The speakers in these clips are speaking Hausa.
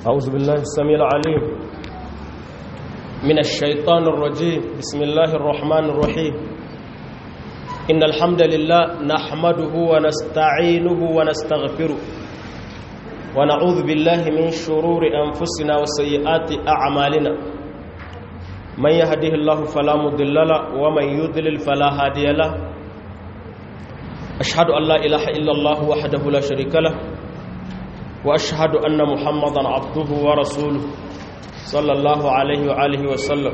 أعوذ بالله السميع العليم من الشيطان الرجيم بسم الله الرحمن الرحيم إن الحمد لله نحمده ونستعينه ونستغفره ونعوذ بالله من شرور أنفسنا وسيئات أعمالنا من يهده الله فلا مضل له ومن يضلل فلا هادي له أشهد أن لا إله إلا الله وحده لا شريك له وأشهد أن محمدا عبده ورسوله صلى الله عليه وآله وسلم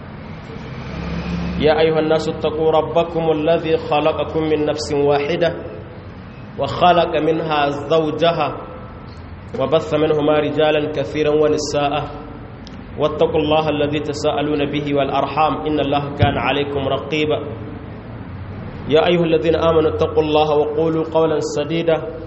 يا أيها الناس اتقوا ربكم الذي خلقكم من نفس واحدة وخلق منها زوجها وبث منهما رجالا كثيرا ونساء واتقوا الله الذي تساءلون به والأرحام إن الله كان عليكم رقيبا يا أيها الذين آمنوا اتقوا الله وقولوا قولا سديدا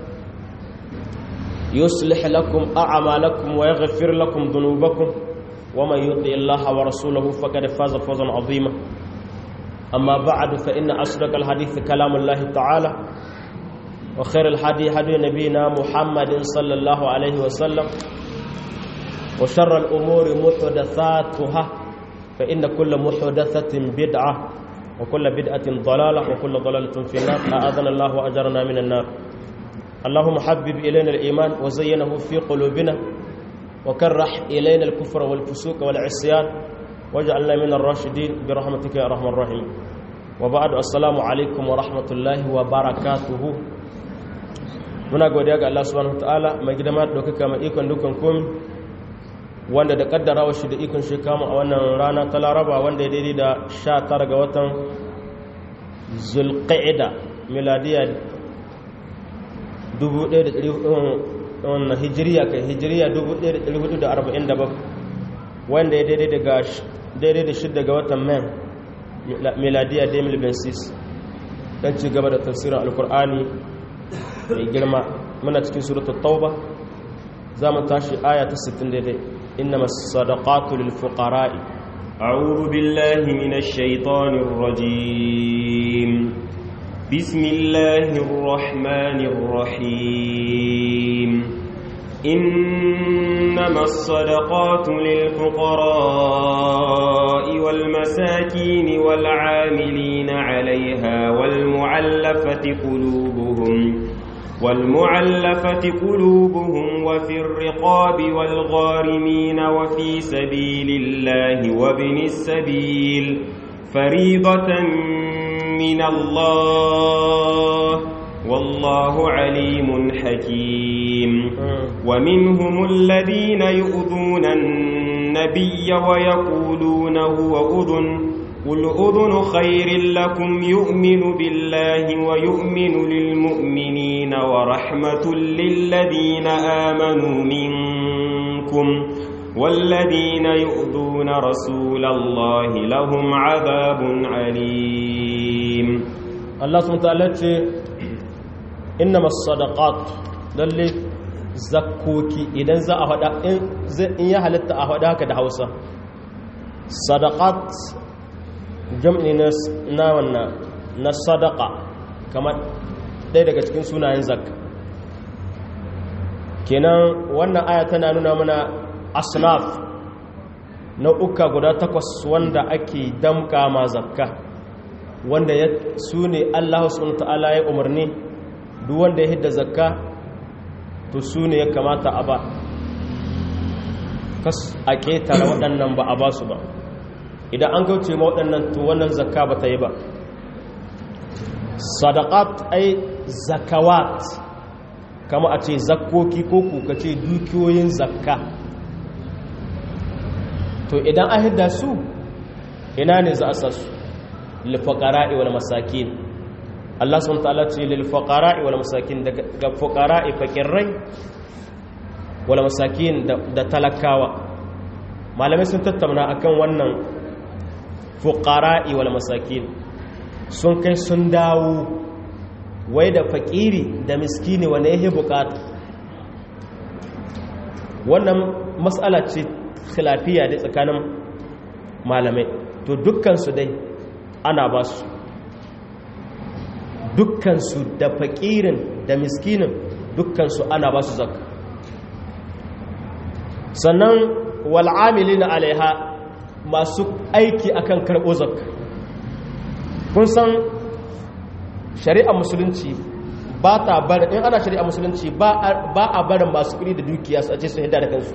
يصلح لكم أعمالكم ويغفر لكم ذنوبكم ومن يطع الله ورسوله فقد فاز فوزا عظيما أما بعد فإن أصدق الحديث كلام الله تعالى وخير الحدي هدي نبينا محمد صلى الله عليه وسلم وشر الأمور محدثاتها فإن كل محدثة بدعة وكل بدعة ضلالة وكل ضلالة في النار أعاذنا الله وأجرنا من النار اللهم حبب إلينا الإيمان وزينه في قلوبنا وكرح إلينا الكفر والفسوق والعصيان واجعلنا من الراشدين برحمتك يا أرحم الراحمين وبعد السلام عليكم ورحمة الله وبركاته muna godiya ga Allah subhanahu wataala mai gidama da dokaka mai ikon dukan komi wanda da kaddara wa shi da ikon shi kama a wannan rana ta laraba wanda ya daidai da 19 ga watan zulqa'ida miladiya 1400 hijiriya kai hijiriya 1447 wanda ya daidai daga daidai da shidda ga watan man miladiya 2026 don ci gaba da tafsirin alkur'ani mai girma muna cikin suratul tauba za mu tashi aya ta 60 daidai innama sadaqatu lil fuqara'i a'udhu billahi minash shaitanir rajim bismillahir rahmanir rahim إنما الصدقات للفقراء والمساكين والعاملين عليها والمعلفة قلوبهم والمعلفة قلوبهم وفي الرقاب والغارمين وفي سبيل الله وابن السبيل فريضة من الله والله عليم حكيم ومنهم الذين يؤذون النبي ويقولون هو أذن قل أذن خير لكم يؤمن بالله ويؤمن للمؤمنين ورحمة للذين آمنوا منكم والذين يؤذون رسول الله لهم عذاب عليم الله سبحانه وتعالى إنما الصدقات للي zakkoki idan za a faɗa in ya halitta a faɗa haka da hausa sadaqat jam'i na wannan na sadaqa kamar ɗaya daga cikin sunayen zakka kenan wannan aya tana nuna mana asnaf nau'uka guda takwas wanda ake damka ma zakka wanda su ne allahu subhanahu ta'ala ya umarni duk wanda ya hidda zakka to su ne ya kamata a ba kas a ƙetare waɗannan ba a ba su ba idan an gauce ma waɗannan to wannan zakka ba ta yi ba sadaqat ai zakawat kama a ce zakkoki ko kuka ce dukiyoyin zakka to idan an hidda su ina ne za a sa su lilfaqara'i wal masakin Allah subhanahu ta'ala ce lil fuqara'i wal masakin daga fuqara'i fakirrai wal masakin da talakawa malamai sun tattauna akan wannan fuqara'i wal masakin sun kai sun dawo wai da fakiri da miskini wanda yake bukata wannan mas'ala ce khilafiya da tsakanin malamai to dukkan su dai ana ba su dukkansu da fakirin da miskinin dukkansu ana ba su zakka sannan wal'amilina alaiha masu aiki akan karɓo zakka kun san shari'a musulunci ba ta bar in ana shari'a musulunci ba a barin masu kuɗi da dukiya su a ce su hidda da kansu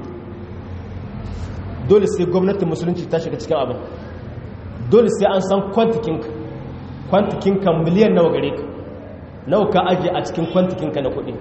dole sai gwamnatin musulunci ta shiga cikin abin dole sai an san kwantikinka kwantikinka miliyan nawa gare ka nawa ka ajiye a cikin kwantikinka na kuɗi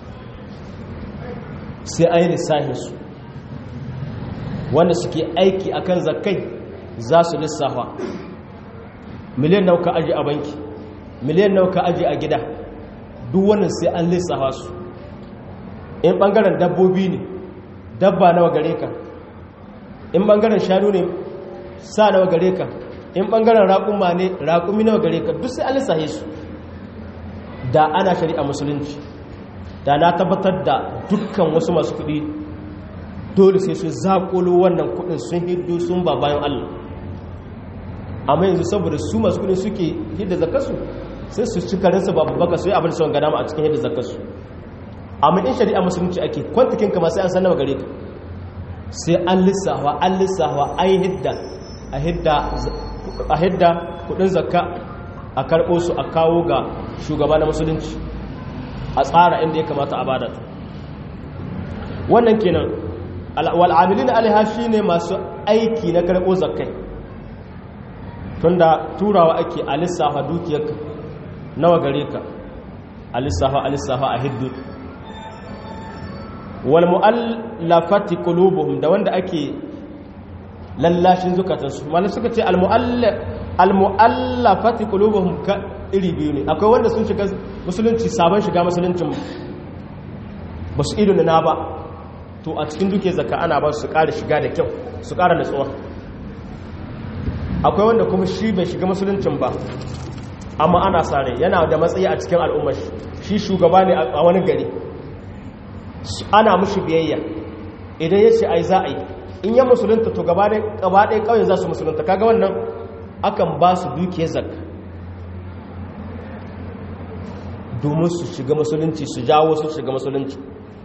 sai an yi lissahin su wanda suke aiki akan zakai za su lissafa miliyan nawa ka ajiye a banki miliyan nawa ka ajiye a gida duk wannan sai an lissafa su in bangaren dabbobi ne dabba nawa gare ka in bangaren shanu ne sa nawa gare ka in bangaren raƙuma ne raƙumi nawa gare ka duk sai an lissafe su da ana shari'a musulunci da na tabbatar da dukkan wasu masu kuɗi dole sai su zaƙolo wannan kuɗin sun hiddo sun ba bayan allah amma yanzu saboda su masu kuɗin suke hidda zakasu sai su ci karinsa babu baka su yi abin son gada a cikin hidda zakasu amma in shari'a musulunci ake kwantakin kama sai an san nawa gare ka sai an lissawa an lissawa an yi hidda a hidda kuɗin zakka a karɓo su a kawo ga shugaba na musulunci a tsara inda ya kamata a bada wannan kenan wal'amilin alaiha shi ne masu aiki na karɓo zakkai tunda turawa ake a lissafa dukiyarka nawa gare ka a lissafa a lissafa a hiddu wal mu'allafati qulubuhum da wanda ake lallashin zukatansu malai suka ce al mu'allafati qulubuhum ka iri biyu ne akwai wanda sun shiga musulunci sabon shiga musuluncin ba su ido na ba to a cikin duke zakka ana ba su ƙara shiga da kyau su ƙara natsuwa akwai wanda kuma shi bai shiga musuluncin ba amma ana sare yana da matsayi a cikin al'ummar shi shugaba ne a wani gari ana mushi biyayya idan ya ce ai za a yi in ya musulunta to gaba ɗaya ƙauyen za su musulunta kaga wannan akan ba su dukiyar zakka domin su shiga musulunci su jawo su shiga musulunci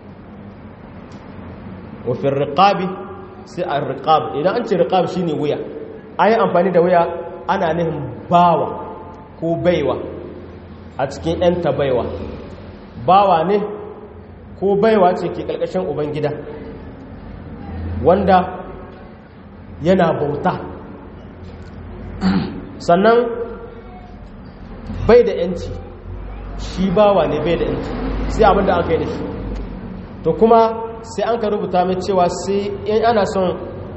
wafin riƙabi sai a riƙab idan an ce riƙab shi ne wuya an yi amfani da wuya ana nihin bawa ko baiwa a cikin 'yanta baiwa bawa ne ko baiwa ce ke ƙarƙashin ubangida wanda yana bauta sannan bai da 'yanci shi bawa ne bai da yanci sai abinda aka yi da shi to kuma sai an ka rubuta mai cewa sai in ana son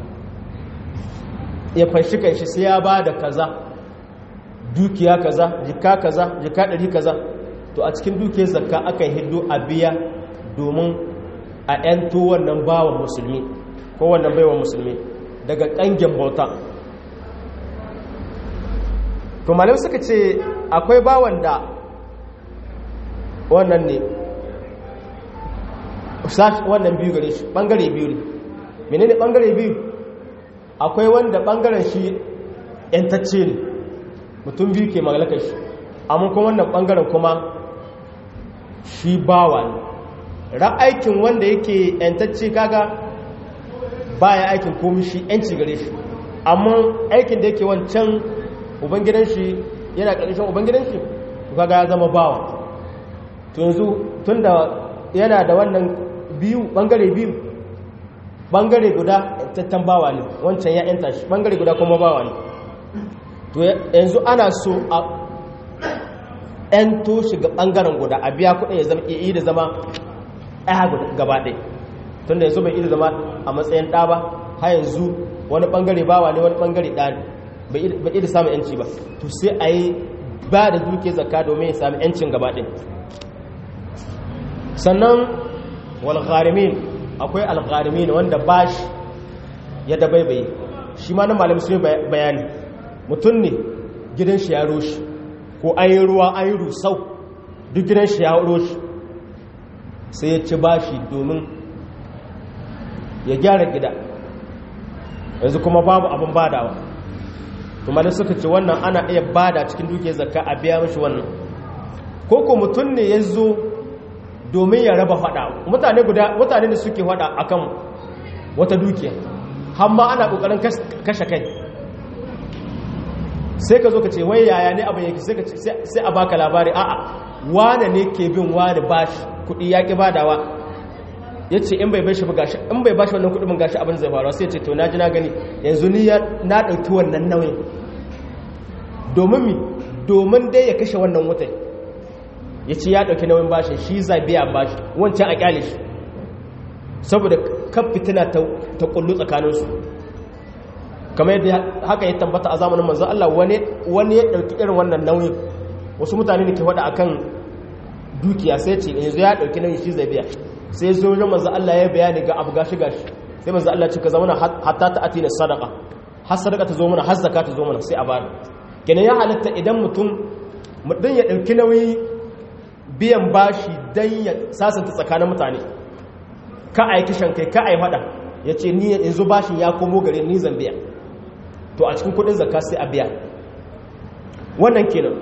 ya fanshi kanshi sai ya ba da kaza dukiya kaza jika kaza jika ɗari kaza to a cikin dukiyar zakka aka yi hiddo a biya domin a 'yanto wannan bawa musulmi ko wannan baiwa musulmi daga ƙangin bauta to malam suka ce akwai bawan da wannan ne wannan biyu gare shi bangare biyu ne menene bangare biyu akwai wanda bangaren shi yantacce ne mutum biyu ke magalakar shi amma kuma wannan bangaren kuma shi bawa ne ra'aikin wanda yake yantacce kaga baya aikin komi shi yanci gare shi amma aikin da yake wancan ubangidan shi yana ƙarshen ubangidan shi kaga ya zama bawa to yanzu tun da yana da wannan biyu bangare biyu bangare guda tattan bawa ne wancan ya yanta shi bangare guda kuma bawa ne to yanzu ana so a yanto shi ga bangaren guda a biya kudin ya zama iya da zama ɗaya gaba ɗaya tun da yanzu bai iya zama a matsayin ɗa ba har yanzu wani bangare bawa ne wani bangare ɗa ne bai iya samun yanci ba to sai a yi ba da duke zakka domin ya sami yancin gaba ɗaya sannan walgharimin akwai algharimin wanda bashi ya dabaibaye shi ma na malamai sun bayani mutum ne gidan shi ya roshi ko an yi ruwa an yi rusau duk gidan shi ya roshi sai ya ci bashi domin ya gyara gida yanzu kuma babu abin badawa kuma da suka ce wannan ana iya bada cikin duke zakka a biya mashi wannan ko ko mutum ne ya zo domin ya raba fada mutane guda mutane da suke fada akan wata dukiya har ma ana kokarin kashe kai sai ka zo ka ce wai yaya ne abin yake sai a baka labari a'a wane ne ke bin wane bashi kudi ya ki badawa ya ce in bai bashi gashi in bai bashi wannan kudin gashi abin zai faruwa sai ce to na ji na gani yanzu ni na ɗauki wannan nauyin domin mi domin dai ya kashe wannan wutai ya ce ya ɗauki nauyin bashi shi zai biya bashi wancan a kyale shi saboda kan fitina ta kullu tsakaninsu kamar yadda haka ya tabbata a zamanin manzan Allah wani ya ɗauki irin wannan nauyin wasu mutane ne ke faɗa akan dukiya sai ce yanzu ya ɗauki nauyin shi zai biya sai zo wajen manzan Allah ya bayani ga abu gashi gashi sai manzan Allah ce ka zama hatta ta atina sadaka har sadaka ta zo mana har zaka ta zo mana sai a bada kenan ya halatta idan mutum mutum ya ɗauki nauyi biyan bashi don ya sasanta tsakanin mutane ka a yi kishan kai ka a yi faɗa ya ce ni yanzu bashin ya komo gare ni zan biya to a cikin kudin zakka sai a biya wannan kenan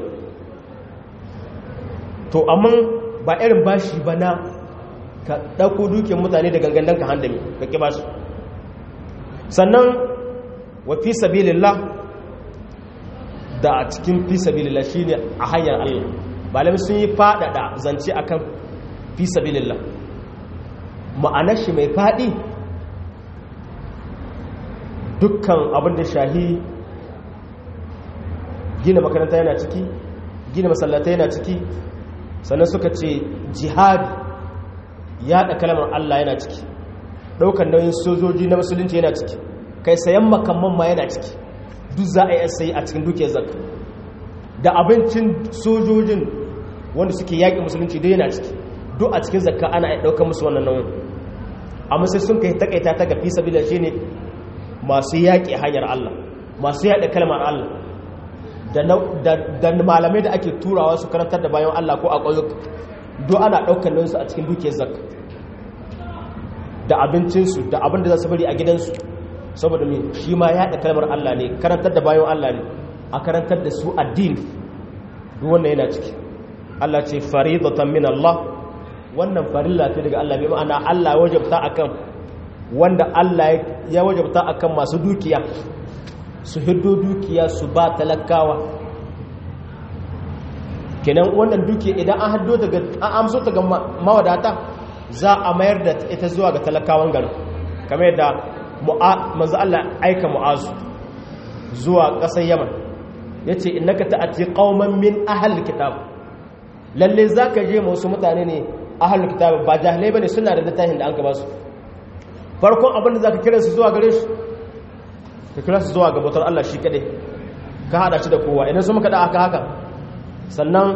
to amma ba irin bashi ba na ka ɗauko dukiyar mutane da gangan ka handami ka ƙi basu sannan wa fi sabilillah da a cikin fi sabilillah shine a hanyar Allah malami sun yi faɗaɗa zance akan fi sabilillah ma'anar shi mai faɗi dukkan abin da shahi gina makaranta yana ciki gina masallata yana ciki sannan suka ce jihadi yaɗa kalmar Allah yana ciki ɗaukar nauyin sojoji na musulunci yana ciki kai sayan makamman ma yana ciki duk za a yi sayi a cikin dukiyar zakka da abincin sojojin wanda suke yaƙi musulunci duk yana ciki duk a cikin zakka ana ɗaukar musu wannan nauyin amma sai sun kai takaita ta ga fi sabila shine masu yaƙi hanyar Allah masu yaɗa kalmar Allah da malamai da ake turawa su karantar da bayan Allah ko a ƙauyuka duk ana ɗaukar nauyinsu a cikin dukiyar zakka da abincinsu da abin da za su bari a gidansu saboda mai shi ma yaɗa kalmar Allah ne karantar da bayan Allah ne a karantar da su addini duk wannan yana ciki Allah ce faridatan min Allah wannan farilla ce daga Allah bai ma'ana Allah ya wajabta akan wanda Allah ya wajabta akan masu dukiya su hiddo dukiya su ba talakawa kenan wannan dukiya idan an haddo daga an amso ta ga mawadata za a mayar da ita zuwa ga talakawan garin kamar yadda manzo Allah aika mu'azu zuwa ƙasar Yaman yace innaka ta'ati qauman min ahli kitab lalle zaka je ma wasu mutane ne ahli kitab ba jahilai bane suna da littafin da an ka ba su farkon abin da zaka kira su zuwa gare shi ka kira su zuwa ga bautar Allah shi kadai ka hada shi da kowa idan su muka da aka haka sannan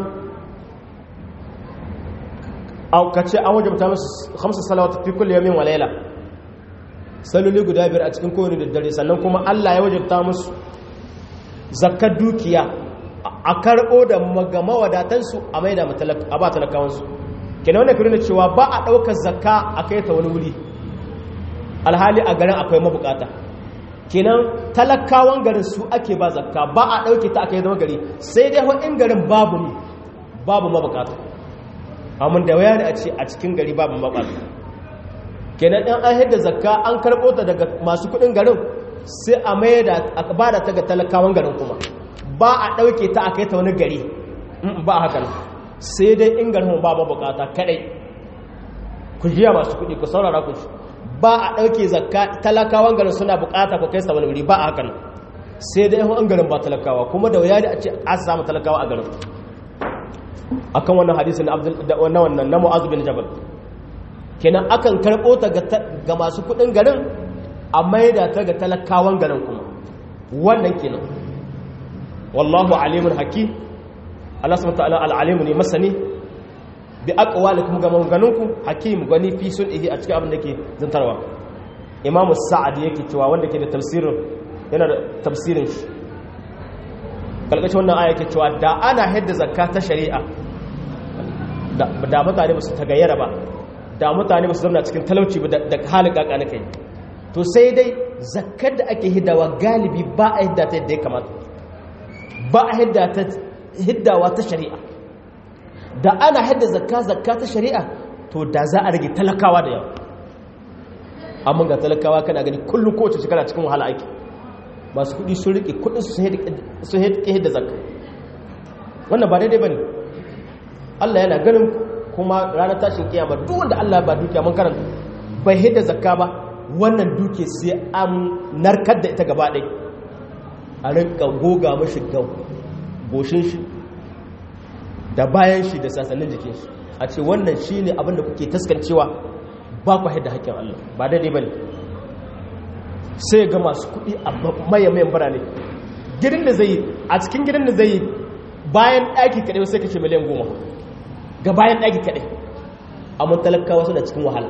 aukace an wajabta musu khamsu salawat fi kulli yawmin wa layla saloli guda biyar a cikin kowane daddare sannan kuma Allah ya wajabta musu zakkar dukiya a karbo da magama wadatansu a maida a ba talakawansu kenan wannan kirin cewa ba a daukar zakka a kai ta wani wuri alhali a garin akwai mabukata kenan talakawan garin su ake ba zakka ba a dauke ta aka yi zama gari sai dai in garin babu ne babu mabukata amma da waya ne a ce a cikin gari babu mabukata kenan ɗan an hidda zakka an karɓo ta daga masu kuɗin garin sai a mai da a ba da ta ga talakawan garin kuma ba a ɗauke ta a kai ta wani gari ba haka sai dai in garin ba mabukata kaɗai ku jiya masu kuɗi ku saurara ku ji ba a ɗauke zakka talakawan garin suna bukata ku kai sa wani wuri ba a hakan sai dai an garin ba talakawa kuma da wuya da a ce a samu talakawa a garin akan wannan hadisin na wannan na mu'azu bin jabal kenan akan karɓo ta ga masu kuɗin garin a maida ta ga talakawan garin kuma wannan kenan wallahu alimun hakim Allah subhanahu wa ta'ala al-alimu ne masani bi aqwalikum ga maganganunku hakim gani fi sulhi a cikin abin da ke zantarwa imam sa'ad yake cewa wanda ke da tafsirin yana da tafsirin shi kalkashin wannan aya yake cewa da ana hadda zakka ta shari'a da mutane ba su tagayyara ba da mutane ba su zama cikin talauci ba da halin kaka na kai to sai dai zakkar da ake hiddawa galibi ba a hidda ta yadda ya kamata ba a hiddawa ta shari'a da ana hadda zakka zakka ta shari'a to da za a rage talakawa da yawa amma ga talakawa kana gani kullum kowace shekara cikin wahala ake masu kudi sun rike kudin su hede da zakka wannan ba daidai ba ne allah yana ganin kuma ranar tashin kiyama duk wanda allah ba dukiya mun karanta bai hede zakka ba wannan duke sai an narkar da ita gaba ɗai a rinka goga mashi ga goshin shi da bayan shi da sassanin jikin shi a ce wannan shi ne abinda kuke taskancewa ba ku haida haƙƙin Allah ba daidai ba ne sai ga masu kuɗi a mayan birane gidan da zai yi a cikin gidan da zai yi bayan ɗaki kaɗai sai kashe miliyan goma ga bayan ɗaki kaɗai amma talakawa suna cikin wahala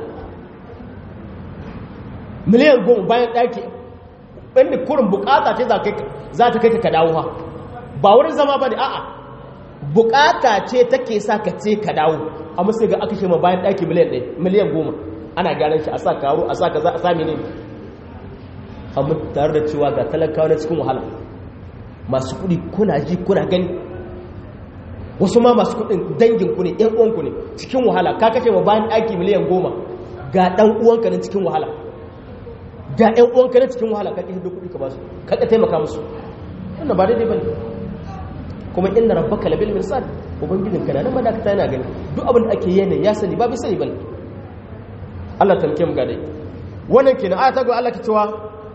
miliyan goma bayan ɗaki inda kurin bukata ce za ta kai ka dawo ha ba wurin zama ba ne a'a bukata ce take sa ka ce ka dawo amma sai ga aka shema bayan ɗaki miliyan ɗaya miliyan goma ana gyaran shi a sa karo a sa kaza a sami ne amma tare da cewa ga talakawa na cikin wahala masu kuɗi kuna ji kuna gani wasu ma masu kuɗin dangin ku ne ƴan uwanku ne cikin wahala ka kashe ma bayan ɗaki miliyan goma ga ɗan uwanka na cikin wahala ga ƴan uwanka na cikin wahala ka kashe da kuɗi ka ba su ka ka taimaka musu wannan ba daidai bane kuma inna rabbaka labil mirsad ubangijin kana nan madakata yana gani duk abin da ake yana ya sani ba bai sani bane Allah tamke mu ga dai wannan kenan aya ta ga Allah ke cewa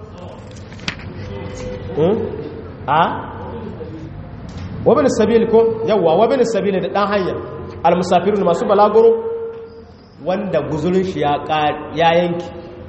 a wabin sabil ko yawa wabin sabil da dan hanya almusafirun masu balaguro wanda guzurin shi ya ya yanki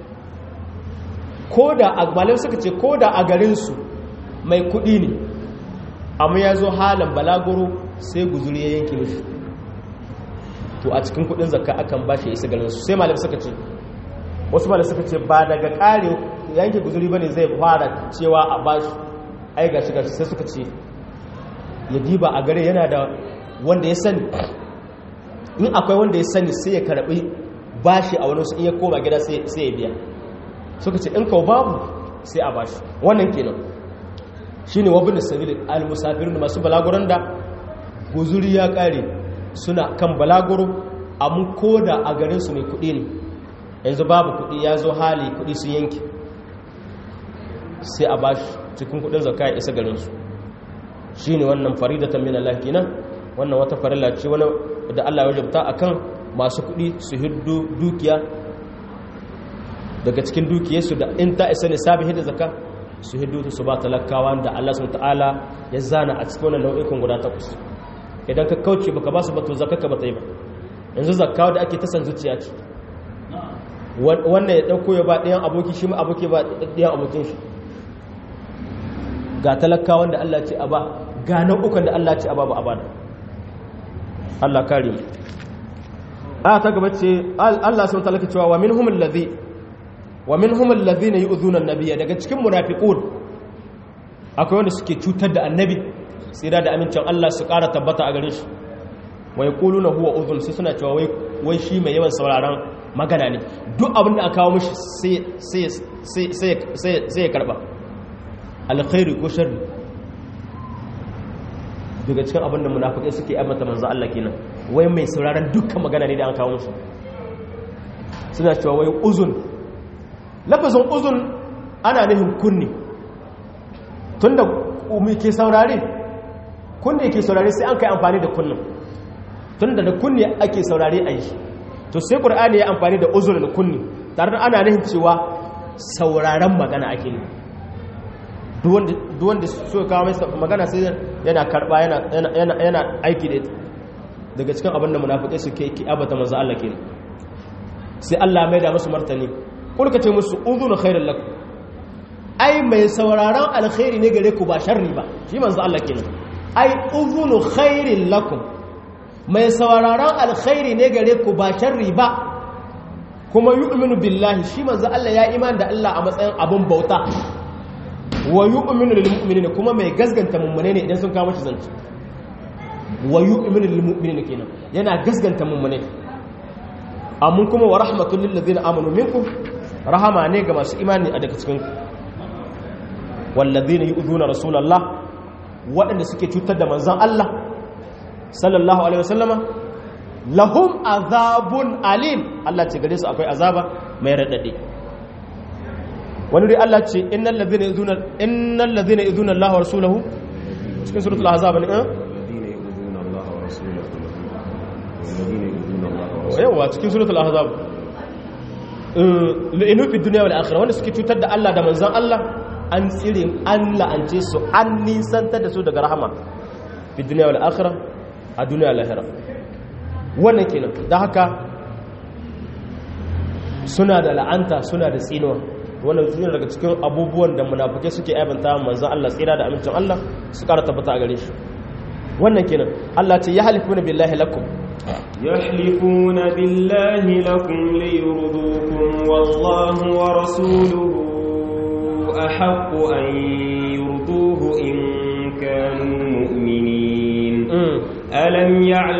koda agbalin suka ce koda a garin su mai kudi ne amma ya zo halin balaguro sai guzuri ya yanki mishi to a cikin kudin zakka akan bashi isa garin su sai malam suka ce wasu malam suka ce ba daga kare yanke guzuri bane zai fara cewa a bashi ai gashi gashi sai suka ce ya diba a gare yana da wanda ya sani in akwai wanda ya sani sai ya karbi bashi a wani su iya koma gida sai ya biya suka ce in kawo babu sai a bashi wannan kenan shine wabin sabil al-musafirin masu balaguran da guzuri ya kare suna kan balaguro amma koda a garin su mai kudi ne yanzu babu kudi ya zo hali kudi sun yanki sai a bashi cikin kudin zakka ya isa garin su shine wannan faridatan min Allah kenan wannan wata farilla ce wani da Allah ya wajabta akan masu kudi su hiddu dukiya daga cikin dukiyarsu da in ta isa ne sabi hidda zakka su hiddu su ba talakawa da Allah subhanahu ta'ala ya zana a cikin wannan nau'ikan guda takwas idan ka kauce baka ba su ba to zakka ba ta yi ba yanzu zakka da ake ta san zuciya ce wannan ya dauko ya ba ɗayan aboki shi ma aboki ba ɗayan abokin shi ga talakawan da Allah ce a ba ga nau'ukan da Allah ce a ba ba a bada Allah kare mu a ta gaba ce Allah sun talaka cewa wa minhum allazi wa minhum allazina yu'dhuna an-nabiyya daga cikin munafiqun akwai wanda suke cutar da annabi sai da amincin Allah su ƙara tabbata a gare shi wa yaquluna huwa udhun sai suna cewa wai wai shi mai yawan sauraron magana ne duk abin da aka kawo mishi sai sai sai sai sai ya karba alkhairi ko sharri daga cikin abin da munafikai suke ammata manzo Allah kenan wai mai sauraron dukkan magana ne da aka kawo musu suna cewa wai uzun lafazin uzun ana nufin kunni tunda umi ke saurare kunni ke saurare sai an kai amfani da kunnin tunda da kunni ake saurare a yi to sai qur'ani ya amfani da uzun da kunni tare da ana nufin cewa sauraron magana ake ne duk wanda so kawo mai magana sai yana karba yana aiki da ita daga cikin abin da munafikai suke ki abata manzo Allah kenan sai Allah mai da musu martani kulka ce musu udhunu khairul lakum ai mai sauraron alkhairi ne gare ku ba sharri ba shi manzo Allah kenan ai udhunu khairil lakum mai sauraron alkhairi ne gare ku ba sharri ba kuma yu'minu billahi shi manzo Allah ya iman da Allah a matsayin abun bauta wa yu'minu lil mu'minina kuma mai gasganta mummune ne idan sun kawo shi zance wa yu'minu lil mu'minina kenan yana gasganta mummune amma kuma wa rahmatul lil ladina amanu minkum rahama ne ga masu imani a daga cikin wal ladina yu'dhuna rasulullah waɗanda suke cutar da manzon Allah sallallahu alaihi wasallama lahum azabun alim Allah ce gare su akwai azaba mai radade wani dai Allah ce innal ladhina yuzuna innal ladhina yuzuna Allah wa rasulahu cikin suratul ahzab ne eh yawa cikin suratul ahzab inu fi dunya wal akhirah wanda suke cutar da Allah da manzon Allah an tsire an la'ance su an nisantar da su daga rahama fi dunya wal akhirah a duniya lahira wannan kenan da haka suna da la'anta suna da tsinuwa wannan suna daga cikin abubuwan da munafukai suke aibanta manzon Allah tsira da amincin Allah su kara tabbata a gare shi wannan kenan Allah ce ya halifuna billahi lakum يحلفون بالله لكم ليرضوكم والله ورسوله أحق أن يرضوه إن كانوا مؤمنين ألم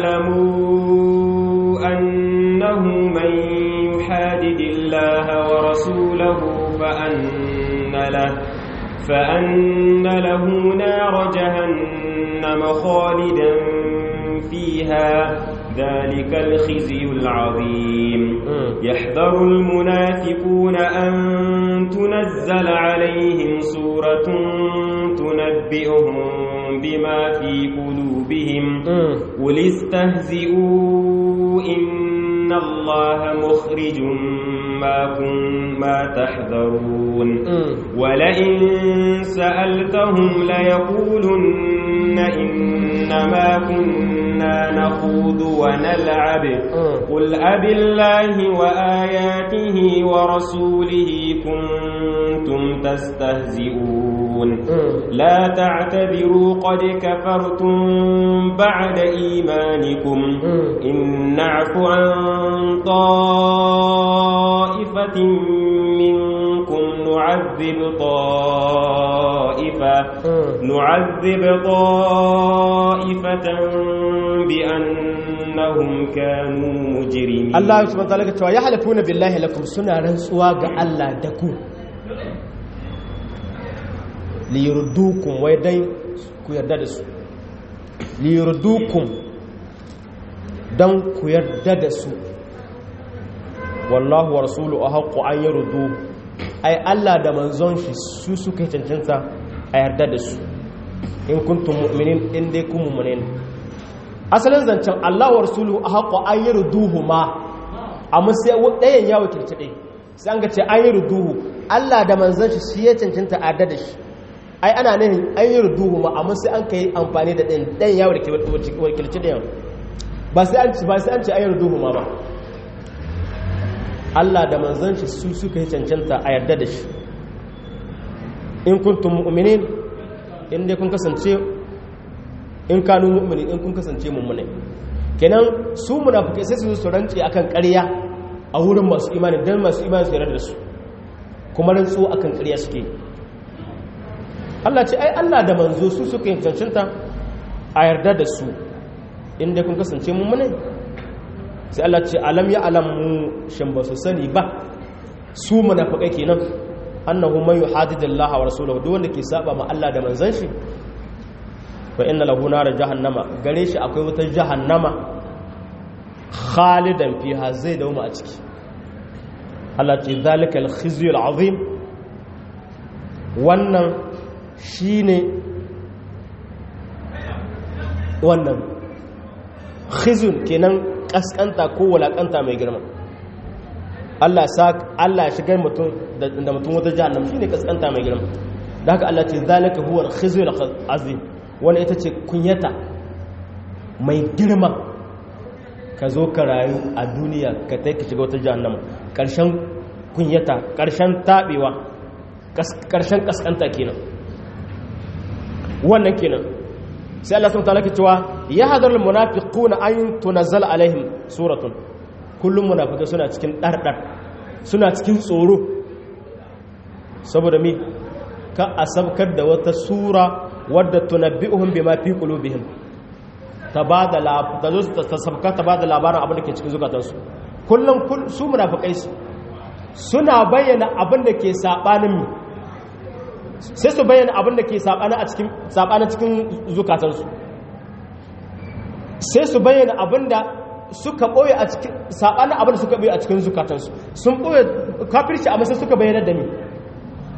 يعلموا أنه من يحادد الله ورسوله فأن له فأن له نار جهنم خالدا فيها ذلك الخزي العظيم يحذر المنافقون أن تنزل عليهم سورة تنبئهم بما في قلوبهم قل استهزئوا إن الله مخرج ما ما تحذرون ولئن سألتهم ليقولن إنما كنا نخوض ونلعب قل أب الله وآياته ورسوله كنتم تستهزئون لا تعتذروا قد كفرتم بعد إيمانكم إن نعف عن طائفة منكم نعذب طائفة نعذب طائفة بأنهم كانوا مجرمين الله سبحانه وتعالى cewa ya halafuna billahi lakum suna rantsuwa ga Allah da ku li yurdukum wai dai ku yarda da su li yurdukum dan ku yarda da su wallahu wa rasulu ahqqu an yurdu ai Allah da manzon shi su suka cancanta a yarda da su in kuntum mu'minin in dai kun mu'minin asalin zancen Allah wa rasulu ahqqu an yurduhu ma amma sai ɗayan ya wakilci ɗaya sai an ga ce an yurduhu Allah da manzon shi shi ya cancanta a yarda da shi ai ana nihin an yurduhu ma amma sai an kai amfani da ɗayan ɗayan ya wakilci ɗayan ba sai an ci ba sai an ce an yurduhu ma ba Allah da manzon shi su suka yi cancanta a yarda da shi in kuntum mu'minin in dai kun kasance in kanu mu'minin in kun kasance mu'minai kenan su munafikai sai su su rance akan ƙarya a wurin masu imani dan masu imani su yarda da su kuma rantsu akan ƙarya suke Allah ce ai Allah da manzo su suka yi cancanta a yarda da su in dai kun kasance mu'minai sai Allah ce alam ya alamu shin ba su sani ba su munafikai kenan annahu man yuhadidillaha wa rasulahu duk wanda ke saba ma Allah da manzon shi fa inna lahu nar jahannama gare shi akwai wata jahannama khalidan fiha zai dauma a ciki Allah ce zalikal khizyul azim wannan shine wannan khizyun kenan kaskanta ko walakanta mai girma Allah sa Allah ya shigar mutum da mutum wata jahannam shine kaskanta mai girma da haka Allah ce zalika huwa al-khizyul azim wani ita ce kunyata mai girma ka zo ka rayu a duniya ka tai ka shiga wata jahannama karshen kunyata karshen tabewa karshen kaskanta kenan wannan kenan sai Allah subhanahu wataala ke cewa ya hadar munafiquna an tunazzal alaihim suratun kullum munafikai suna cikin dardar suna cikin tsoro saboda mi ka asabkar da wata sura wadda tunabbi'uhum bima fi qulubihim ta bada la ta zo ta sabka ta bada labarin abin da ke cikin zukatansu kullum su munafikai suna bayyana abin da ke sabanin mi sai su bayyana abin da ke saɓana cikin zukatansu sai su bayyana abin da suka ɓoye a cikin saɓanin abin da suka ɓoye a cikin zukatansu sun ɓoye kafirci amma sai suka bayyana da mi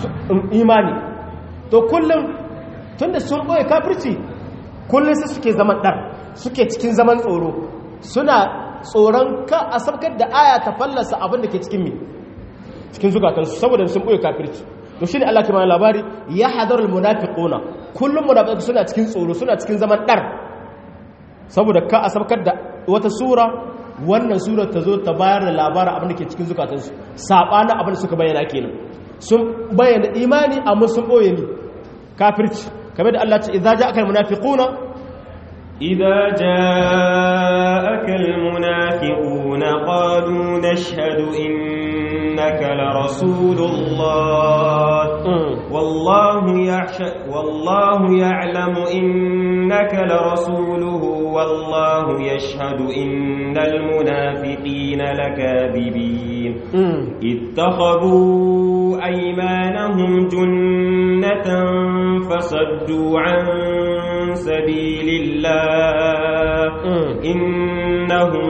imani to kullum tunda sun ɓoye kafirci kullum sai suke zaman ɗar suke cikin zaman tsoro suna tsoron ka a sabkar da aya ta fallasa abin da ke cikin mi cikin zukatansu saboda sun ɓoye kafirci to shine Allah ke mana labari ya hadarul munafiquna kullum munafiqu suna cikin tsoro suna cikin zaman ɗar saboda ka a sabkar da wata sura wannan surar ta zo ta bayar da labarin abin da ke cikin zukatansu saɓanin abin da suka bayyana kenan sun bayyana imani amma sun ɓoye ni kafirci kamar da Allah ce idza ja'aka almunafiquna idza ja'aka almunafiquna qalu nashhadu innaka la rasulullah wallahu ya'shhadu wallahu ya'lamu innaka la rasuluhu والله يشهد إن المنافقين لكاذبين اتخذوا أيمانهم جنة فصدوا عن سبيل الله إنهم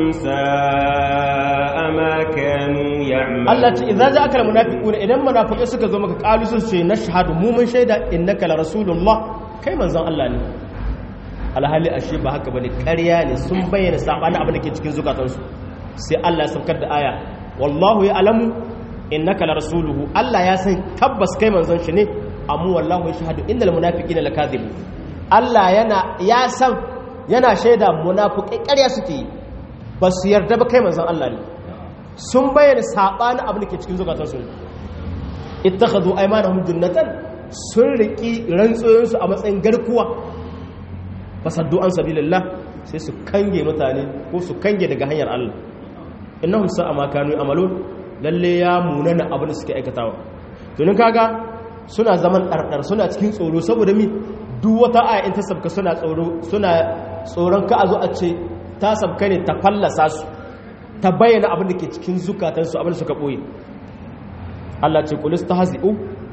ساء ما كانوا يعملون الله إذا جاءك المنافقون إذا المنافقين سكزوا مكا قالوا سيشي نشهد مو من شيدا إنك لرسول الله كيما زان الله ني alhali ashe ba haka bane ƙarya ne sun bayyana sabanin abin da ke cikin zukatansu sai Allah ya saukar da aya wallahu ya alamu innaka la rasuluhu Allah ya san tabbas kai manzon shi ne amma wallahu ya shahadu innal munafiqina lakadhibun Allah yana ya san yana shaida munafiqai ƙarya suke yi ba su yarda ba kai manzon Allah ne sun bayyana sabanin abin da ke cikin zukatansu ittakhadhu aymanahum junnatan sun riki rantsoyinsu a matsayin garkuwa fasaddu an sabilillah sai su kange mutane ko su kange daga hanyar Allah innahum sa'a ma kanu amalun lalle ya munana abin da suke aikatawa to nin kaga suna zaman dardar suna cikin tsoro saboda mi duk wata aya in ta sabka suna tsoro suna tsoron ka a zo a ce ta sabka ne ta fallasa su ta bayyana abin da ke cikin zukatansu abin da suka boye Allah ce kulis tahzi'u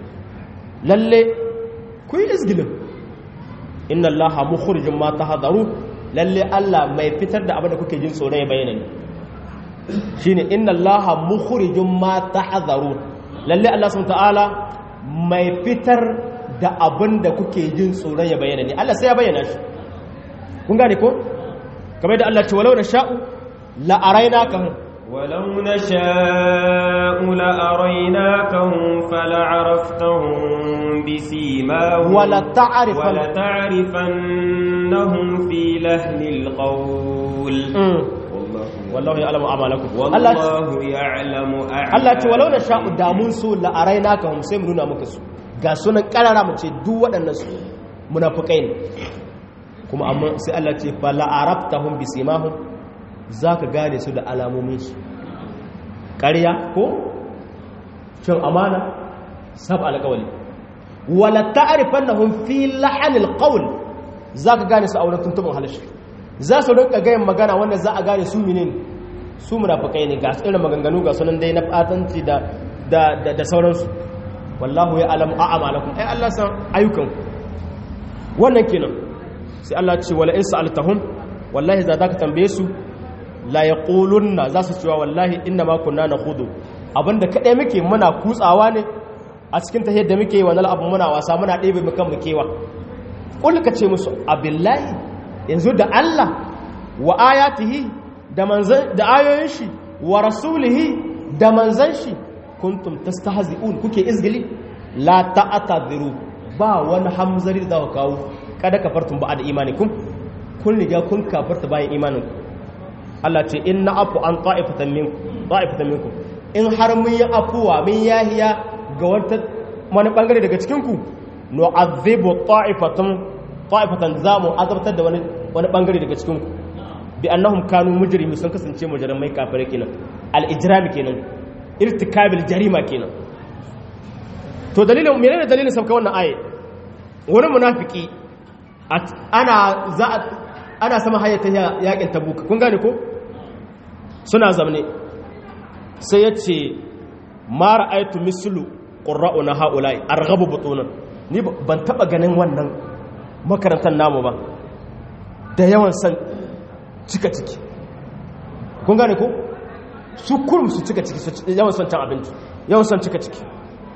lalle ku yi izgilin inna allaha mukhrijum ma tahadaru lalle Allah mai fitar da abin da kuke jin tsoro ya bayyana ne shine inna allaha mukhrijum ma tahadaru lalle Allah subhanahu ta'ala mai fitar da abin da kuke jin tsoro ya bayyana ne Allah sai ya bayyana shi kun gane ko kamar da Allah ce walau na sha'u la arainaka ولو نشاء لأريناكهم فلعرفتهم بسيماهم ولا تعرف ولتعرفنهم في لهن القول والله يعلم أعمالكم والله يعلم Allah ce walau na sha'u damun su la arainaka hum sai mu nuna maka su ga sunan karara mu ce duk waɗannan su munafikai ne kuma amma sai Allah ce fa la arabtahum bisimahum za ka gane su da alamominsu ƙarya ko cin amana sab alƙawali wala ta'rifan na fi lahanil qawl za ka gane su a wurin tuntuɓin halashi za su rinka gayin magana wanda za a gane su minin su munafikai ne ga irin maganganu ga sunan dai na fatanci da da da sauransu wallahu ya alamu a'amalakum ai Allah san ayyukan wannan kenan sai Allah ce wala in sa'altahum wallahi za ka tambaye su la ya ƙulunna za su cewa wallahi inna ma kunna na hudu abinda kaɗai muke muna kutsawa ne a cikin ta yadda muke wani abu muna wasa muna ɗebe mukan mukewa ƙulka ce musu abillahi yanzu da Allah wa ayatihi da manzan da ayoyin shi wa rasulihi da manzan shi kuntum tastahzi'un kuke izgili la ta'tadiru ba wani hamzari da ku kawo kada kafartum ba da imanikum kun riga kun kafarta bayan imaninku Allah ce in na afu an ta'ifatan minkum in har mun yi afuwa mun yahiya ga wata wani bangare daga cikinku no azibu ta'ifatan ta'ifatan za mu azabtar da wani wani bangare daga cikinku bi annahum kanu mujrimi sun kasance mujrimai kafirai kenan al ijrami kenan irtikabil jarima kenan to dalilin menene dalilin sabka wannan aye wani munafiki ana za ana sama hayyata yakin tabuka kun gane ko suna zamne sai ya ce mara aitu mislu ƙura'u na ha'ulai a ragabu butunan ni ban taɓa ganin wannan makarantar namu ba da yawan san cika ciki kun gane ko su kurum su cika ciki yawan son can abinci yawan son cika ciki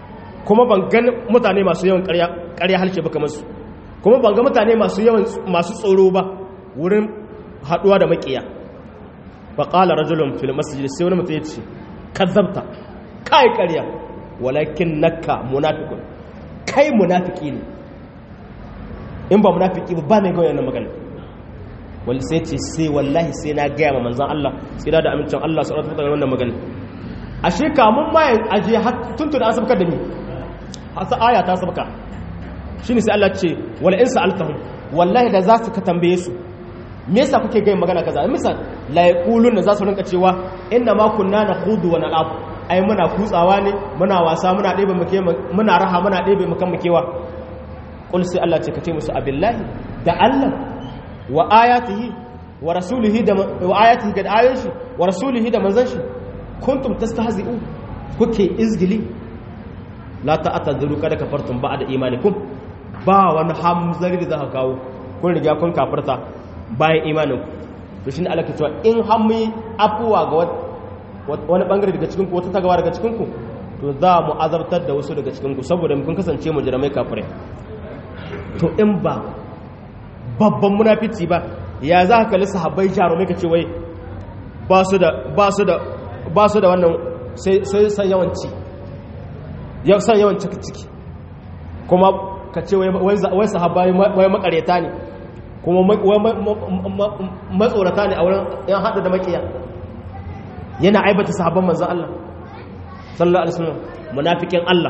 kuma ban ga mutane masu yawan ƙarya halshe ba kamar su kuma ban ga mutane masu yawan masu tsoro ba wurin haɗuwa da maƙiya fa qala rajulun fil masjid sai wani mutum ya ce kazzabta kai ƙarya walakin naka munafiqun kai munafiki ne in ba munafiki ba ba mai goyon nan magana wal sai ce sai wallahi sai na gaya ma manzon Allah sai da amincin Allah sallallahu alaihi wannan magana ashe kamun ma aje tuntun an sabka da ni hasa aya ta sabka shine sai Allah ce wala in sa'altahum wallahi da za su ka tambaye su me yasa kuke gaya magana kaza misal la yaquluna za su rinka cewa inna ma kunna nakhudu wa nal'ab ai muna kutsawa ne muna wasa muna ɗebe muke muna raha muna ɗebe mukan mukewa qul sai Allah ce kace musu abillahi da Allah wa ayatihi wa rasulihi da wa ayatihi ga ayoyin shi wa rasulihi da manzon shi kuntum tastahzi'u kuke izgili la ta'tadiru kada kafartum ba'da imanikum ba wani hamzari da zaka kawo kun riga kun kafarta bayan imanin to shine Allah ke cewa in hammi afuwa ga wani bangare daga cikin ku wata tagawa daga cikin ku to za mu azabtar da wasu daga cikin ku saboda mun kasance mu jiramai kafirai to in ba babban munafici ba ya za ka kalli sahabbai jarumai ka ce wai ba su da ba su da ba su da wannan sai san yawanci yau san yawan ciki ciki kuma ka ce wai sahabbai wai makareta ne kuma matsorata ne a wurin yan haɗu da makiya yana aibata sahabban manzan Allah sallallahu alaihi wasallam munafikin Allah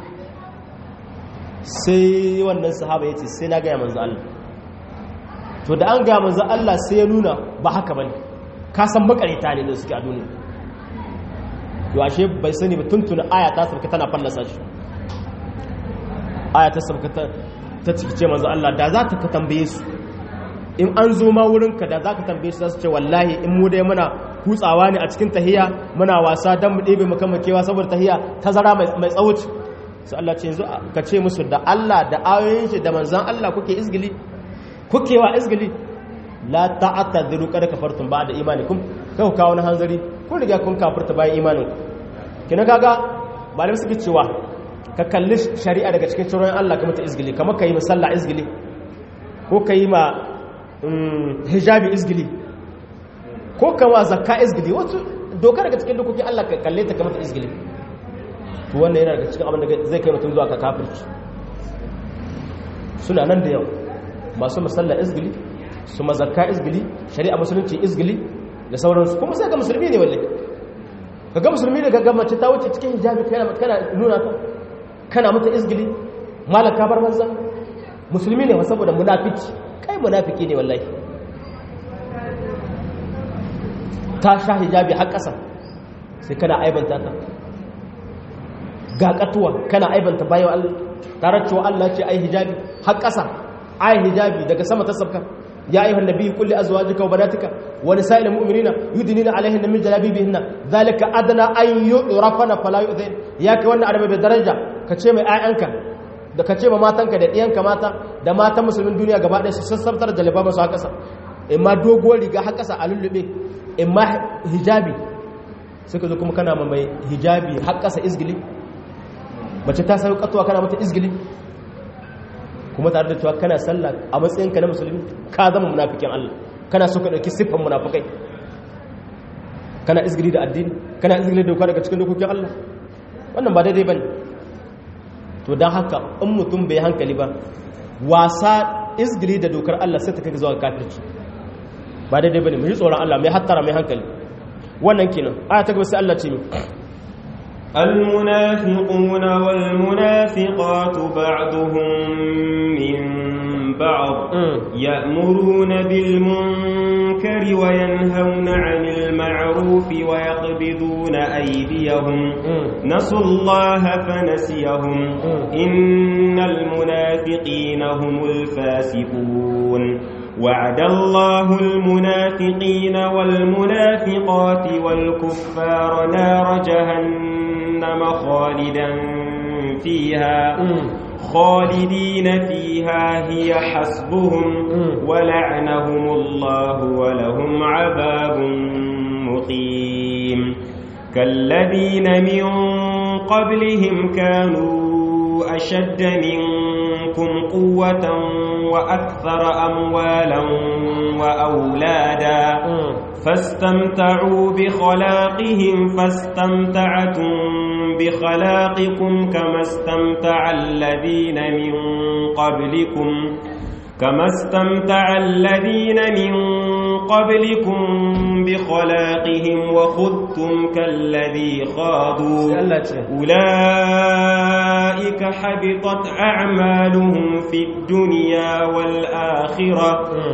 sai wannan sahaba yace sai na gaya manzan Allah to da an gaya manzan Allah sai ya nuna ba haka bane ka san makareta ne da suke a duniya to ashe bai sani ba tuntuna aya ta sabka tana fallasa shi aya ta sabka ta cikice manzan Allah da za ta ka tambaye su in an zo ma wurinka da za ka tambaye su za su ce wallahi in mu dai muna kutsawa ne a cikin tahiya muna wasa don mu ɗebe makamakewa saboda tahiya tazara mai tsawuci su Allah ce yanzu ka ce musu da Allah da ayoyin shi da manzan Allah kuke izgili kuke wa izgili la ta'attadiru kada kafartum ba da imanikum kai ku kawo na hanzari kun riga kun kafirta bayan imanin kina kaga malamai suke cewa ka kalli shari'a daga cikin tsoron Allah ka mata izgili kamar ka yi musalla izgili ko ka yi ma hijabi izgili ko kama zakka izgili wato doka daga cikin dokoki Allah ka kalle ta kamar izgili to wannan yana daga cikin abin da zai kai mutum zuwa ka kafirci suna nan da yau masu musalla izgili su mazakka izgili shari'a musulunci izgili da sauransu kuma sai ga musulmi ne wallahi kaga musulmi ne ga mace ta wuce cikin hijabi kana kana nuna ta kana mata izgili malaka bar manza musulmi ne saboda munafici kai munafiki ne wallahi ta sha hijabi har ƙasa sai kana aibanta ta ga katuwa kana aibanta bayan Allah tare cewa Allah ce ai hijabi har ƙasa ai hijabi daga sama ta sabka ya ayyuhan nabiyyu kulli azwajika wa banatika wa nisa'il mu'minina yudnina alaihinna min jalabibihinna zalika adna an yu'rafana fala yu'dhin ya kai wannan adabi da daraja ka ce mai ayyanka da ka ce ma matanka da ɗiyanka mata da matan musulmin duniya gaba ɗaya su sassabtar da libaba su haka sa imma doguwar riga haka sa a lullube imma hijabi suka zo kuma kana ma mai hijabi har ƙasa izgili mace ta sayo katuwa kana mata izgili kuma tare da cewa kana sallah a matsayinka na musulmi ka zama munafikin Allah kana so ka ɗauki siffan munafikai kana izgili da addini kana izgili da doka daga cikin dokokin Allah wannan ba daidai bane to don haka in mutum bai hankali ba wasa izgili da dokar Allah sai ta kai zuwa kafirci ba daidai bane mu yi tsoron Allah mai hattara mai hankali wannan kenan aya ta gaba sai Allah ce mi المنافقون والمنافقات بعضهم من بعض يأمرون بالمنكر وينهون عن المعروف ويقبضون أيديهم نسوا الله فنسيهم إن المنافقين هم الفاسقون وعد الله المنافقين والمنافقات والكفار نار جهنم خالدا فيها خالدين فيها هي حسبهم ولعنهم الله ولهم عذاب مقيم كالذين من قبلهم كانوا أشد منكم قوة وأكثر أموالا وأولادا فاستمتعوا بخلاقهم فاستمتعتم بخلاقكم كما استمتع الذين من قبلكم كما استمتع الذين من قبلكم بخلاقهم وخذتم كالذي خاضوا أولئك حبطت أعمالهم في الدنيا والآخرة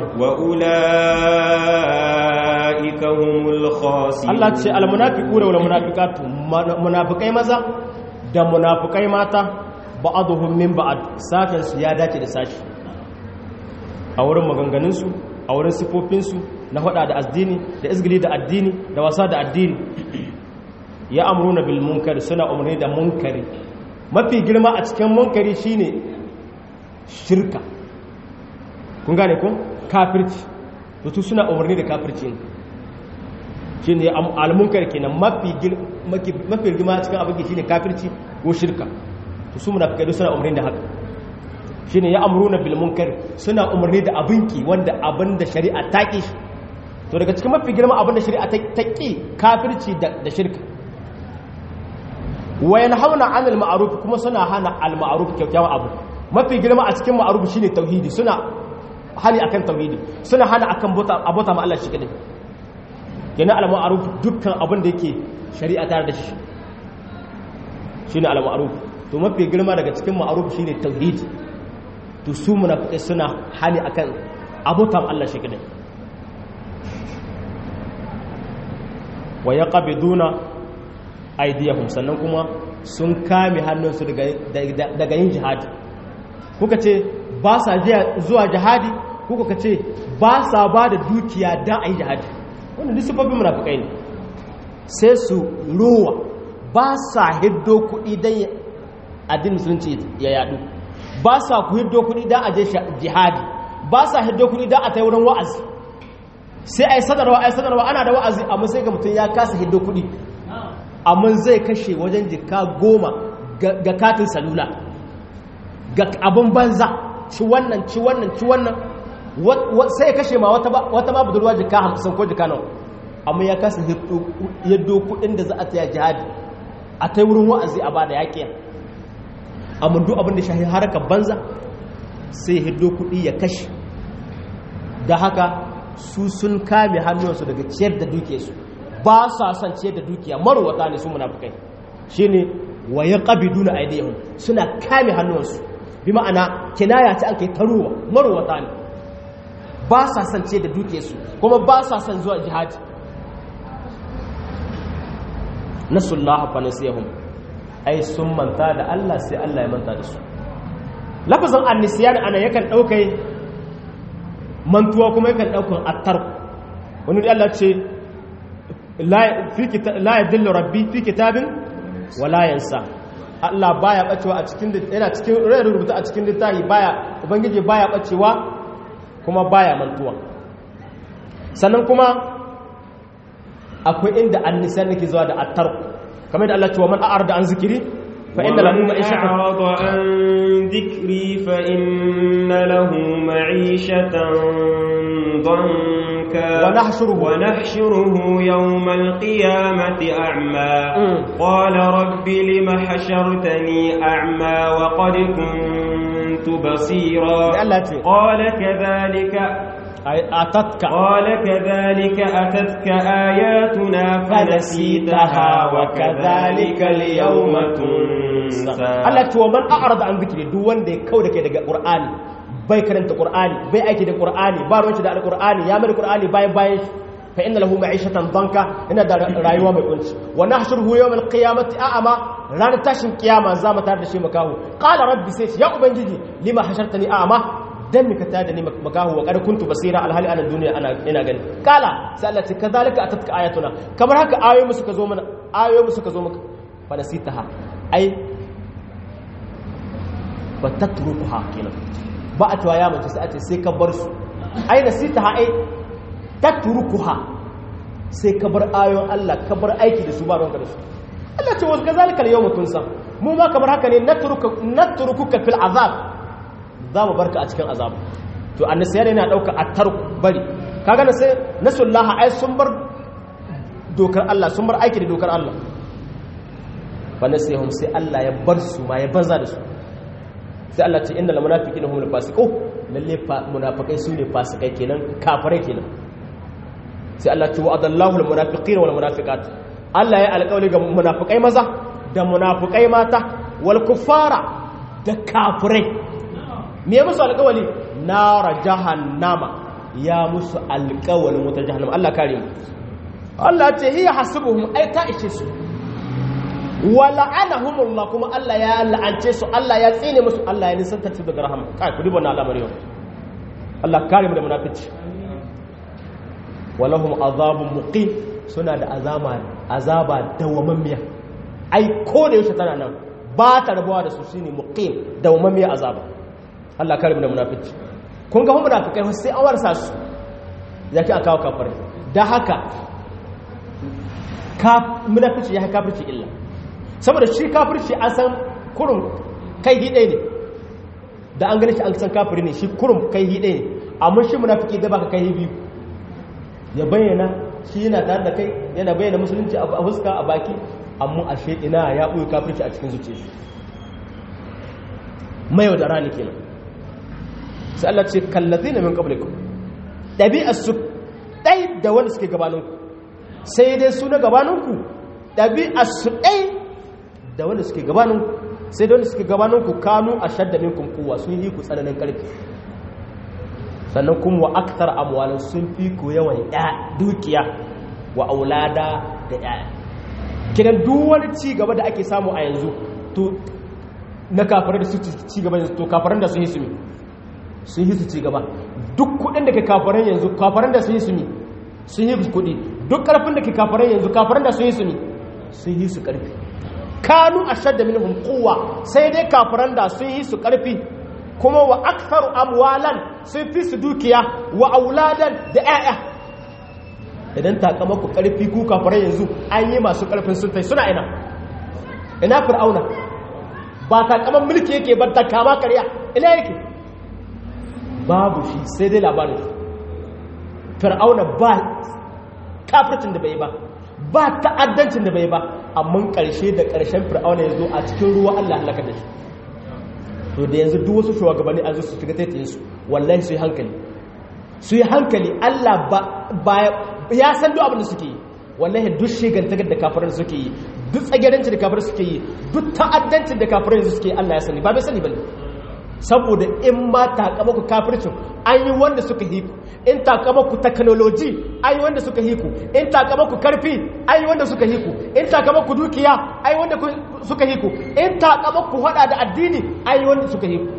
وأولئك هم الخاسرون الله تشاء المنافقون والمنافقات منافقين ماذا da munafukai mata ba'aduhum min ba'ad sakan su ya dace da sashi a wurin maganganunsu a wurin sifofinsu na hada da addini da izgili da addini da wasa da addini ya amuruna bil munkari suna umarni da munkari mafi girma a cikin munkari shine shirka kun gane ko kafirci to suna umarni da kafirci shine al munkari kenan mafi mafi girma a cikin abin shine kafirci ko shirka to su munafikai suna umarni da haka shine ya amruna bil munkar suna umarni da abinki wanda abin da shari'a ta ki to daga cikin mafi girma abin da shari'a ta ki kafirci da shirka wa yanhauna 'anil ma'ruf kuma suna hana al ma'ruf kyakkyawan abu mafi girma a cikin ma'ruf shine tauhidi suna hali akan tauhidi suna hana akan bota abota ma Allah shi kadai yana al ma'ruf dukkan abin da yake shari'a tare da shi shine al ma'ruf to mafi girma daga cikin ma'ruf shine tauhidi to su munafiqai suna hali akan abutan Allah shi kadai wa yaqbiduna aydiyahum sannan kuma sun kame hannunsu daga daga yin jihadi kuka ce ba sa zuwa jihadi kuka ce ba sa ba da dukiya dan ayi jihadi wannan duk sifofin munafiqai ne sai su ruwa ba sa hiddo kuɗi dan addinin musulunci ya yadu ba sa ku hiddo kuɗi don a je jihadi ba sa hiddo kuɗi don a ta wurin wa'azi sai a yi sadarwa a yi sadarwa ana da wa'azi amma sai ga mutum ya kasa hiddo kuɗi amma zai kashe wajen jika goma ga katin salula ga abin banza ci wannan ci wannan ci wannan sai ya kashe ma wata ma budurwa jika hamsin ko jika nawa amma ya kasa hiddo kuɗin da za a taya jihadi a ta wurin wa'azi a ba da yaƙiya amma duk abin da shahi harkar banza sai hiddo kuɗi ya kashe da haka su sun kame hannunsu daga ciyar da dukiyarsu ba sa son ciyar da dukiya marwata ne su munafukai shine wa ya qabiduna aydihim suna kame hannunsu bi ma'ana kinaya ta an kai taruwa marwata ne ba sa son ciyar da dukiyarsu kuma ba sa son zuwa jihadi nasullaha fa nasiyahum ai sun manta da Allah sai Allah ya manta da su lafazin annisiyan ana yakan ɗaukai mantuwa kuma yakan ɗaukan attar wani da Allah ce la ya dillo rabbi fi kitabin wala yansa Allah baya bacewa a cikin yana cikin rai rubuta a cikin littafi baya ubangiji baya bacewa kuma baya mantuwa sannan kuma akwai inda annisiyan nake zuwa da attar kamar da Allah ce wa man a'arda an zikiri fa inna lahu ma'ishatan a'rada an dhikri fa inna lahu ma'ishatan danka wa nahshuruhu wa nahshuruhu yawm al-qiyamati a'ma qala rabbi lima hashartani a'ma wa qad kuntu basira Allah ce qala kadhalika atatka قال كذلك أتتك آياتنا فنسيتها وكذلك اليوم تنسى Allah ce wa man a'rada an zikri duk wanda ya kauda kai daga Qur'ani bai karanta Qur'ani bai aiki da Qur'ani ba ruwanci da Al-Qur'ani ya mai Qur'ani bayan bayan fa inna lahu ma'ishatan danka ina da rayuwa mai kunci wa nahshuruhu yawm al-qiyamati a'ama ranar tashin kiyama za mu tar da shi makahu qala rabbi sai ya ubangiji lima hashartani a'ama dan mika ta da ni makahu wa qad kuntu basira alhali ana duniya ana ina gani kala sai Allah ce kazalika atatka ayatuna kamar haka ayoyi mu suka zo mana ayoyi mu suka zo maka fa nasitaha ai ba tatrukuha kenan ba a tuwa ya mace sai a ce sai ka bar su ai nasitaha ai tatrukuha sai ka bar ayoyin Allah ka bar aiki da su ba ranka da su Allah ce wasu kazalika yau mutunsa mu ma kamar haka ne natrukuka fil azab za mu barka a cikin azab to annasiyar yana dauka attar bari kaga na sai nasullaha ai sun bar dokar Allah sun bar aiki da dokar Allah fa nasihum sai Allah ya bar su ma ya banza da su sai Allah ce innal munafiqina humul fasiqun lalle munafikai su ne fasikai kenan kafirai kenan sai Allah ce wa'adallahu al munafiqina wal munafiqat Allah ya alƙawari ga munafikai maza da munafikai mata wal kuffara da kafirai me ya musu alƙawari nara jahannama ya musu alƙawarin wutar jahannama Allah kare mu Allah ce hiya hasibuhum ai ta ishe su wa la'anahumullah kuma Allah ya la'ance su Allah ya tsine musu Allah ya nisanta su daga rahama kai ku duba na al'amari yau Allah kare mu da munafici walahum azabun muqim suna da azama azaba dawamammiya ai ko da yaushe tana nan ba ta rabuwa da su shine muqim dawamammiya azaba Allah kare mu da munafici kun ga munafikai sai an warsa su yake aka kawo kafirai da haka ka munafici ya kafirci illa saboda shi kafirci an san kurum kai hidai ne da an gani shi an san kafiri ne shi kurum kai hidai ne amma shi munafiki da baka kai biyu ya bayyana shi yana tare da kai yana bayyana musulunci a fuska a baki amma a ina ya ɓoye kafirci a cikin zuciya shi mayau da rani kenan sai Allah ce kallazina min qablikum dabi'ar su dai da wanda suke gabaninku sai dai su na gabaninku dabi'ar su dai da wanda suke gabaninku sai da wanda suke gabaninku kanu ashadda minkum quwwa sun yi ku tsananin karfi sannan kuma wa akthar amwalan sun fi ku yawan dukiya wa aulada da yaya kidan duk wani ci gaba da ake samu a yanzu to na kafirai da su ci gaba yanzu to kafiran da sun yi su mi sun yi su ci gaba duk kudin da ke kafiran yanzu kafiran da sun yi su mi sun yi su kudi duk karfin da ke kafiran yanzu kafiran da sun yi su mi sun yi su karfi kanu ashadda minhum quwwa sai dai kafiran da sun yi su karfi kuma wa aktharu amwalan sun fi su dukiya wa auladan da 'ya'ya idan takamaku karfi ku kafirai yanzu an yi masu karfin sun tai suna ina ina fir'auna ba takaman mulki yake ba ta kama karya ina yake babu shi sai dai labarin fir'auna ba kafircin da bai ba ba ta'addancin da bai ba amma karshe da karshen fir'auna ya zo a cikin ruwa Allah halaka da shi to da yanzu duk wasu shugabanni an zo su shiga taitayin su wallahi su yi hankali su yi hankali Allah ba ya san duk abin da suke yi wallahi duk shigantakar da kafirin suke yi duk tsagerancin da kafirin suke yi duk ta'addancin da kafirin suke yi Allah ya sani ba bai sani bane saboda in ma takamaku kafircin an yi wanda suka hiku in takamaku technology an yi wanda suka hiku in takamaku karfi an yi wanda suka hiku in takamaku dukiya an yi wanda suka hiku in takamaku hada da addini an yi wanda suka hiku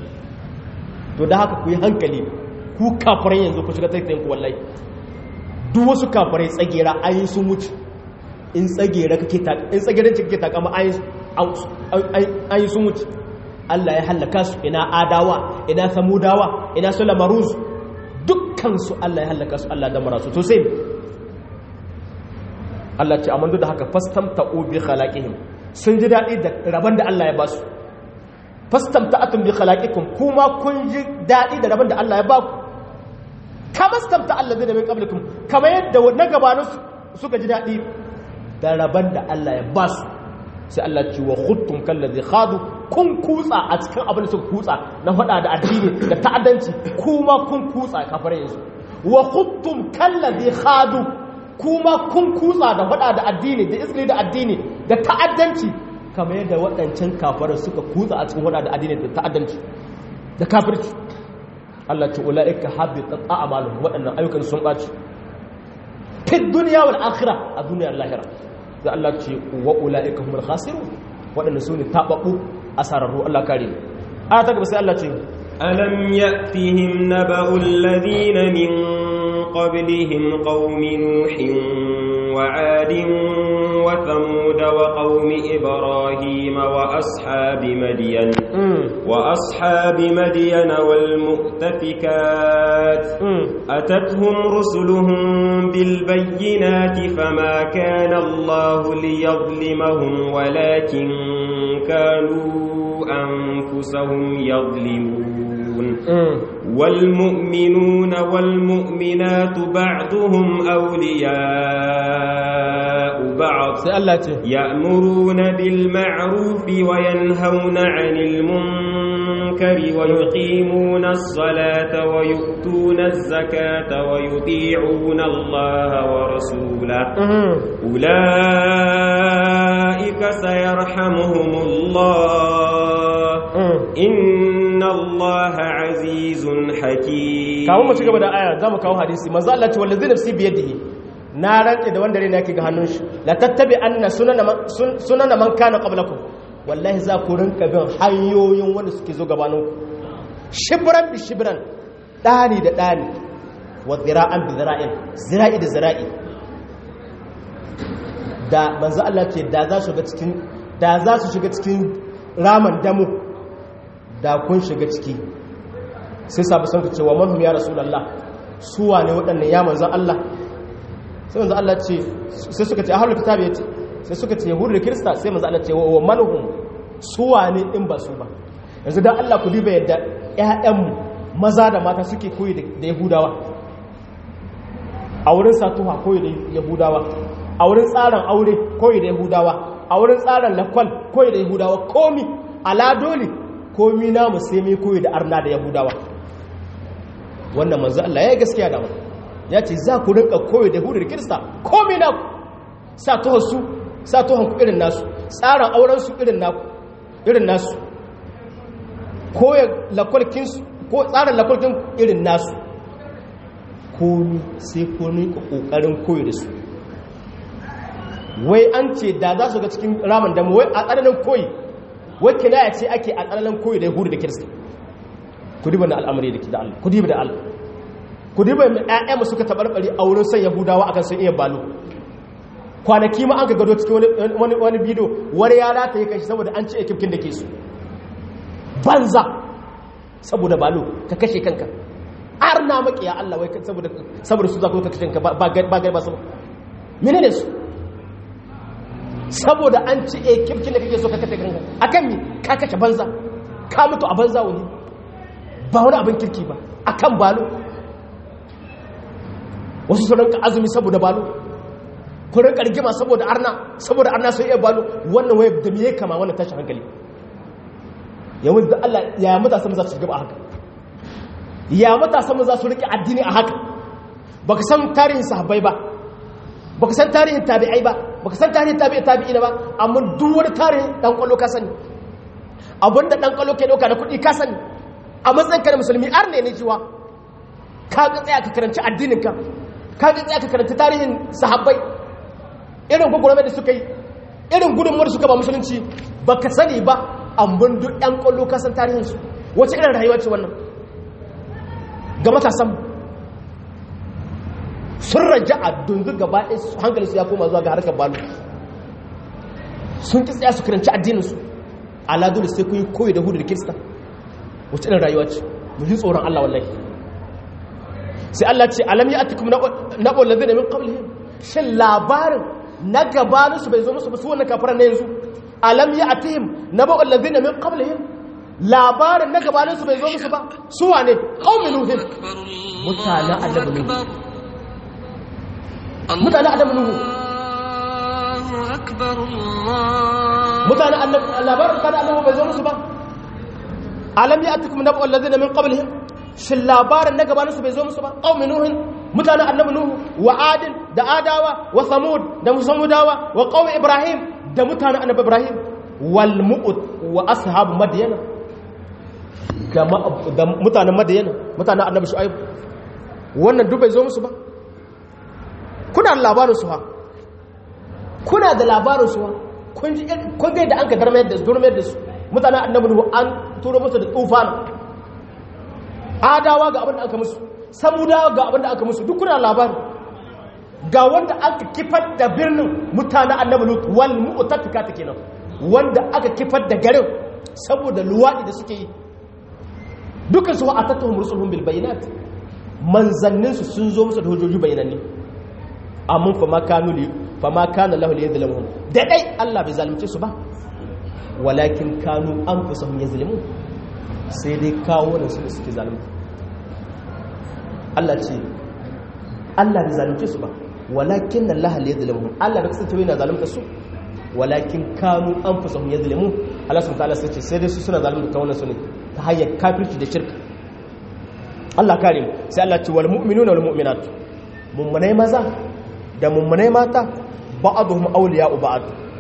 to da haka ku yi hankali ku kafirai yanzu ku shiga taitayin ku wallahi duk wasu kafirai tsagera an yi sun wuce in tsagera kake in tsageranci kake takama an yi sun wuce Allah ya hallaka su ina adawa ina samudawa ina su lamaruz dukkansu Allah ya hallaka su Allah da marasu to sai Allah ce amma duk da haka fastamta'u bi khalaqihim sun ji dadi da rabon da Allah ya ba su fastamta'atum bi khalaqikum kuma kun ji dadi da rabon da Allah ya ba ku kama stamta alladhina min qablikum kama yadda na gabanin suka ji dadi da rabon da Allah ya ba su sai Allah ce wa khuttum kallazi khadu kun kutsa a cikin abin da suka kutsa na faɗa da addini da ta'addanci kuma kun kutsa kafare yanzu wa khuttum kallazi khadu kuma kun kutsa da faɗa da addini da isri da addini da ta'addanci kamar yadda waɗancan kafarai suka kutsa a cikin faɗa da addini da ta'addanci da kafirci Allah ce ulaika habitat a'maluhum waɗannan ayyukan sun ɓaci fi dunya wal akhirah a duniyar lahira da Allah ce wa ula'ika humul khasirun waɗanda su ne taɓaɓɓu a sararru Allah kare ne a ta gaba sai Allah ce alam ya'tihim naba'u alladhina min qablihim qaumi nuhin wa 'adin wa thamud wa qaumi ibrahim wa ashabi madyan وأصحاب مدين والمؤتفكات أتتهم رسلهم بالبينات فما كان الله ليظلمهم ولكن كانوا أنفسهم يظلمون والمؤمنون والمؤمنات بعضهم أولياء بعض يأمرون بالمعروف وينهون عن المنكر ويقيمون الصلاة ويؤتون الزكاة ويطيعون الله ورسوله أولئك سيرحمهم الله إن الله عزيز حكيم kawo mu ci gaba da aya za mu kawo hadisi manzo Allah ce wallazi nafsi biyadihi na rantse da wanda rena yake ga hannun shi la tattabi anna sunana man kana qablakum wallahi za ku rinka bin hanyoyin wanda suke zo gabanin ku shibran bi shibran dani da dani wa zira'an bi zira'in zira'i da zira'i da manzo Allah ce da za su shiga cikin da za su shiga cikin raman damu da kun shiga ciki sai sabu sun cewa manhum ya rasulullah suwa ne waɗannan ya manzo Allah sai manzo Allah ce sai suka ce ahlul kitab yace sai suka ce yahudu da kirista sai manzo Allah ce wa manhum suwa ne in ba su ba yanzu dan Allah ku diba yadda ƴaƴan maza da mata suke koyi da yahudawa a wurin satuha koyi da yahudawa a wurin tsarin aure koyi da yahudawa a wurin tsarin lakwal koyi da yahudawa komi ala dole komi namu sai mai koyi da arna da yahudawa wannan manzo Allah ya yi gaskiya da mu ya ce za ku rinka koyi da yahudu da kirista komi naku sa tuhon su sa tuhon ku irin nasu tsarin auren su irin naku irin nasu koyi lakwalkin su ko tsarin lakwalkin irin nasu komi sai komi kokarin koyi da su wai an ce da za su ga cikin ramin damu wai a tsananin koyi wai kinaya ce ake a tsananin koyi da yahudu da kirista ku diba na al'amari da da Allah ku diba da Allah ku diba mai ƴaƴa mu suka tabarbare a wurin san yahudawa akan sun iya balo kwanaki ma an ka gado cikin wani wani wani bidiyo wani ya rata ya kashi saboda an ce ekipkin da ke su banza saboda balo ka kashe kanka arna makiya Allah wai saboda saboda su za ka kashe kanka ba ba ba ba saboda menene su saboda an ci a kirkin da kake so ka kashe kanka akan mi ka kashe banza ka mutu a banza wani ba wani abin kirki ba akan balo wasu su rinka azumi saboda balo ku rinka rigima saboda arna saboda arna sai iya balo wannan waye da miye kama wannan tashin hankali yawan da Allah ya matasa mu za su gaba haka ya matasa mu za su rike addini a haka baka san tarihin sahabbai ba baka san tarihin tabi'ai ba baka san tarihin tabi'i tabi'ina ba amma duk wani tarihin dan kwallo ka sani abinda dan kwallo ke dauka da kuɗi ka sani a matsayin ka na musulmi ar ne ne jiwa ka ga tsaya ka karanci addinin ka ka ga tsaya ka karanci tarihin sahabbai irin gwagwarmai da suka yi irin gudunmuwar suka ba musulunci baka sani ba amma duk yan kwallo ka san tarihin su wace irin rayuwa ce wannan ga matasan sun raja a dungu gaba ɗaya hankali su ya koma zuwa ga harkar balu sun ki tsaya su karanci addininsu aladun sai kun yi koyi da hudu da kirista wacce ɗin rayuwa ce mu ji tsoron Allah wallahi sai Allah ce alam ya atikum na ɓollazi da min ƙablihim shin labarin na gabaninsu bai zo musu ba su wannan kafaran na yanzu alam ya atihim na ɓollazi da min ƙablihim labarin na gabaninsu bai zo musu ba su wane ƙaumin nuhin mutanen annabi nuhu mutane adam nuhu mutane labarin kada annabi bai zo musu ba alam ya atikum nabu allazina min qablihim shin labarin na gabaninsu bai zo musu ba qaumi nuhin mutane annabi nuhu wa adin da adawa wa samud da musamudawa wa qaumi ibrahim da mutane annabi ibrahim wal mu'ud wa ashabu madyana da mutanen madyana mutanen annabi shu'aib wannan duk bai zo musu ba kuna da labarin su ha kuna da labarin su ha kun ji kun ga da an ka darmayar da durmayar da su mutanen annabi nuhu an turo musu da tufan adawa ga abin da aka musu samudawa ga abin da aka musu duk kuna labarin ga wanda aka kifar da birnin mutanen annabi nuhu wal mu'tafika ta kenan wanda aka kifar da garin saboda luwaɗi da suke yi dukkan su a tattahun rusulun bil bayinat manzanninsu sun zo musu da hujjoji bayananni amma fa ma kanu li fa ma kana lahu liyadhlimuhum da dai Allah bai zalunce su ba walakin kanu anfusahum yazlimun sai dai kawo da su suke zalunta Allah ce Allah bai zalunce su ba walakin Allah liyadhlimuhum Allah bai kasance yana zalunta su walakin kanu anfusahum yazlimun Allah subhanahu wa ta'ala sai ce sai dai su suna zalunta kawunan su ne ta hanyar kafirci da shirka Allah kare mu sai Allah ce wal mu'minuna wal mu'minat mummunai maza da mummunai mata ba'dhum awliya'u ba'd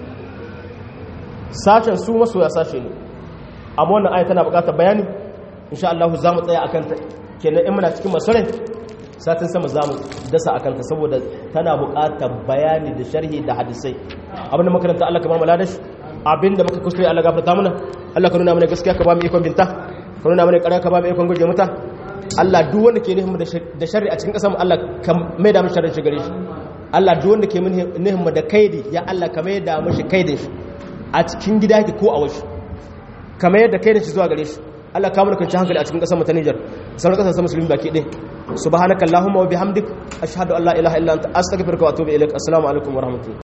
sashen su masoya sashe ne amma wannan aya tana buƙatar bayani insha Allah za mu tsaya akan ta kenan in muna cikin masarai satin sama za mu dasa akan ta saboda tana buƙatar bayani da sharhi da hadisai abinda makaranta Allah ka ba mu ladashi abinda muka kuskure Allah gafarta mana Allah ka nuna mana gaskiya ka ba mu ikon binta ka nuna mana ƙarya ka ba mu ikon guje mata Allah duk wanda ke nihin da sharri a cikin ƙasar mu Allah ka mai da mu sharrin shi gare shi Allah duk wanda ke nihin da kaidi ya Allah ka mai da mu shi kaidin shi a cikin gida yake ko a wasu ka mai da kaidin shi zuwa gare shi Allah ka mana kwanci hankali a cikin ƙasar mu ta Niger sauran ƙasashen musulmi baki ɗaya subhanakallahumma wa bihamdik ashhadu an la ilaha illa anta astaghfiruka wa atubu ilaik assalamu alaikum wa rahmatullahi